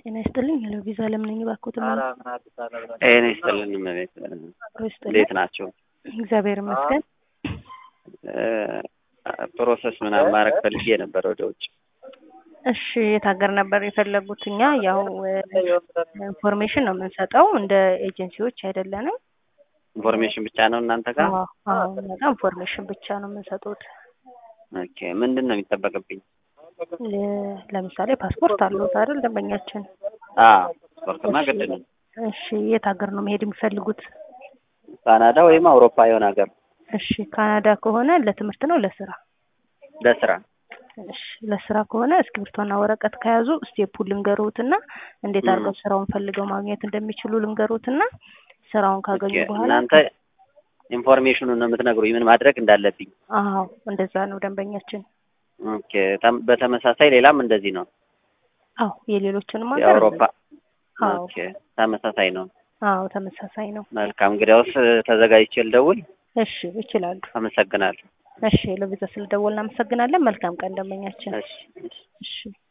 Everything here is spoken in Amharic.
ጤና ይስጥልኝ ሄሎ ቪዛ ለምን ነኝ እባክዎት ጤና ይስጥልን እመቤት እንዴት ናቸው? እግዚአብሔር ይመስገን ፕሮሰስ ምናምን ማድረግ ፈልጌ ነበር ወደ ውጭ እሺ የት ሀገር ነበር የፈለጉት እኛ ያው ኢንፎርሜሽን ነው የምንሰጠው እንደ ኤጀንሲዎች አይደለንም ኢንፎርሜሽን ብቻ ነው እናንተ ጋር አዎ አዎ እኛ ጋር ኢንፎርሜሽን ብቻ ነው የምንሰጡት ኦኬ ምንድን ነው የሚጠበቅብኝ ለ- ለምሳሌ ፓስፖርት አለዎት አይደል ደንበኛችን አዎ ስፖርትማ ግድ ነው እሺ የት ሀገር ነው መሄድ የሚፈልጉት ካናዳ ወይም አውሮፓ የሆነ ሀገር እሺ ካናዳ ከሆነ ለትምህርት ነው ለስራ ለስራ እሺ ለስራ ከሆነ እስክሪብቶና ወረቀት ከያዙ ስቴፑን ልንገሩትና እንዴት ም። አድርገው ስራውን ፈልገው ማግኘት እንደሚችሉ ልንገሩትና ስራውን ካገኙ ኦኬ፣ በኋላ እናንተ ኢንፎርሜሽኑን ነው የምትነግሩኝ ምን ማድረግ እንዳለብኝ አዎ እንደዛ ነው ደንበኛችን ኦኬ ተም- በተመሳሳይ ሌላም እንደዚህ ነው አዎ የሌሎችንም ሀገር የአውሮፓ አዎ ኦኬ ተመሳሳይ ነው አዎ ተመሳሳይ ነው መልካም እንግዲያውስ ተዘጋጅቼ ልደውል እሺ ይችላሉ አመሰግናለሁ እሺ ለቪዛ ስለደወልን እናመሰግናለን መልካም ቀን ደንበኛችን እሺ እሺ እሺ